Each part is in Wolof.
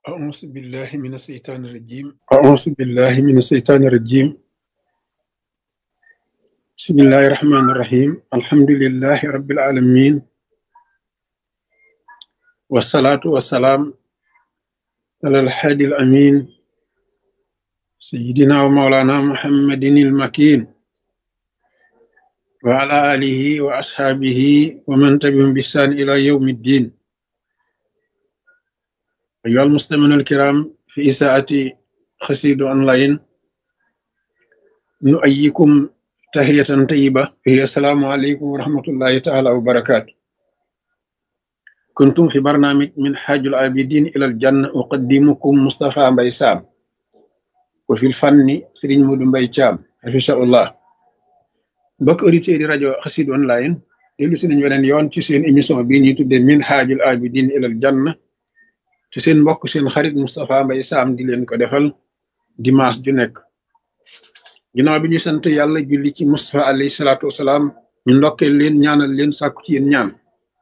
أعوذ بالله من الشيطان الرجيم أعوذ بالله من الشيطان الرجيم بسم الله الرحمن الرحيم الحمد لله رب العالمين والصلاة والسلام على الحادي الأمين سيدنا ومولانا محمد المكين وعلى آله وأصحابه ومن تبعهم بإحسان إلى يوم الدين أيها المستمعون الكرام في إساءة خسيد أونلاين نؤيكم تحية طيبة هي السلام عليكم ورحمة الله تعالى وبركاته كنتم في برنامج من حاج العابدين إلى الجنة أقدمكم مصطفى بيسام وفي الفن سرين مود بيشام حفظه الله بك أوديتير rajo xasid online dellu si nañ weneen yoon ci seen émission bii ñuy tuddee min haajul abidin ilal janna ci seen mbokk seen xarit Moustapha Mbaye Sam di leen ko defal dimanche ju nekk ginnaaw bi ñu sant yàlla julli ci Moustapha alayhi salaatu wasalaam ñu ndokkee leen ñaanal leen sàkku ci yéen ñaan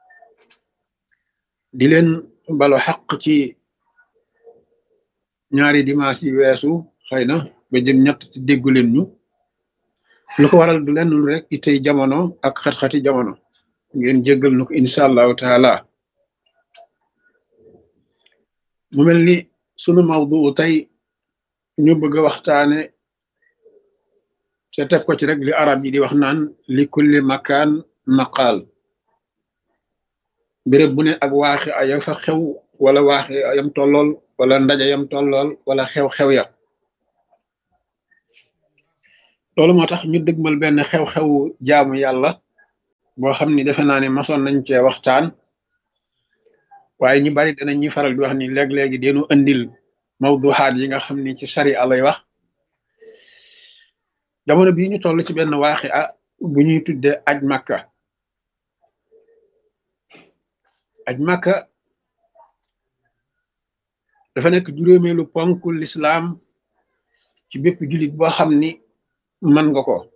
di leen balo xaq ci ñaari dimanche yi weesu xëy na ba jëm ñett te déggu leen ñu lu ko waral du lenn lu rek itey jamono ak xat-xati jamono ngeen jéggal nu ko incha allahu taala mu mel ni sunu mawdu tey ñu bëgg a waxtaane te teg ko ci rek li arab yi di wax naan li kulli makaan maqaal béréb bu ne ak waaxi aya fa xew wala waaxi ayam tollool wala ndaje yam tollool wala xew-xew ya loolu moo tax ñu dëgmal benn xew-xewu jaamu yàlla boo xam ni defe naa ne masoon nañ cee waxtaan waaye ñu bari danañ ñuy faral di wax ni léeg-léegi deenu andil mawduxaat yi nga xam ni ci sari lay wax jamono bii ñu toll ci benn waaxi a bu ñuy tudde aj makka aj makka dafa nekk juróomeelu ponk lislaam ci bépp jullit boo xam ni mën nga ko